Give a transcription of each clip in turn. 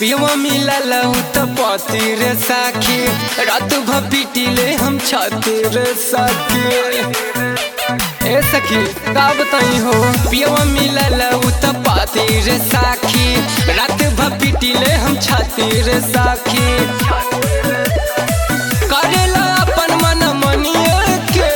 पियवा मिलल त पति रे साखी रात भ पिटिले हम छाती रे साखी ए सखी का बताई हो पियवा मिलल त पति रे साखी रात भ पिटिले हम छाती रे साखी करेला अपन मन मनिए के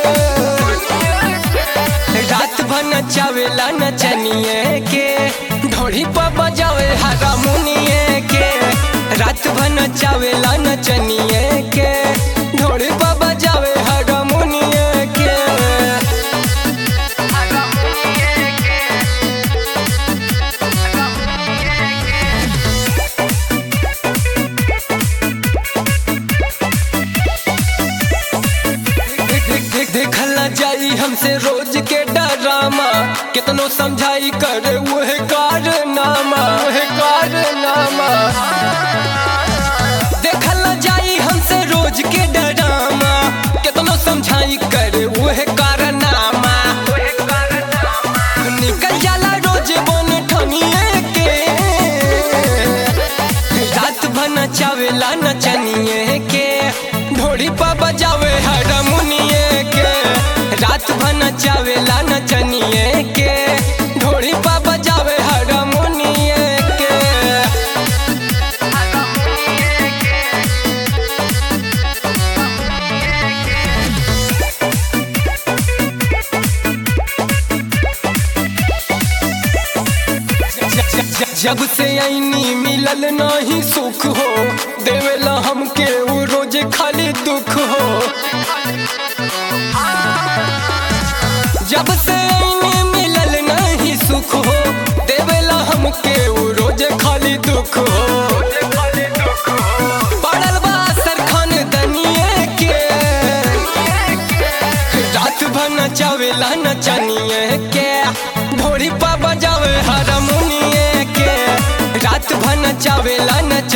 रात भर नचावेला नचनिए के ढोड़ी पर बजावे हारमोनिए के रात भर नचावेला नचनिए के ढोड़ी पर बजावे हारमोनिए के देख देख देखल ना जाई हमसे रोज के डरामा कितनो समझाई करे वह कारनामा वह कारनामा देखल ना जाई हमसे रोज के डरामा कितनो समझाई करे वह कारनामा निकल जाला रोज बन ठनिए के रात भर नचावेला नचनिए के ढोड़ी पर बजावे हारमोनिए के रात भर नचावेला नचनिए के ढोड़ी पर बजावे हारमोनिए के जब से ऐनी मिलल नहीं सुख हो देवेला हमके वो रोज खाली दुख हो जब से ऐनी मिलल नहीं सुख हो देवेला हमके वो रोज खाली दुख हो पड़ल बा असर खानदनिए के रात भर नचावेला नचनिए के ढोरी पा बजावे हारमोनिए के रात भर नचावेला नच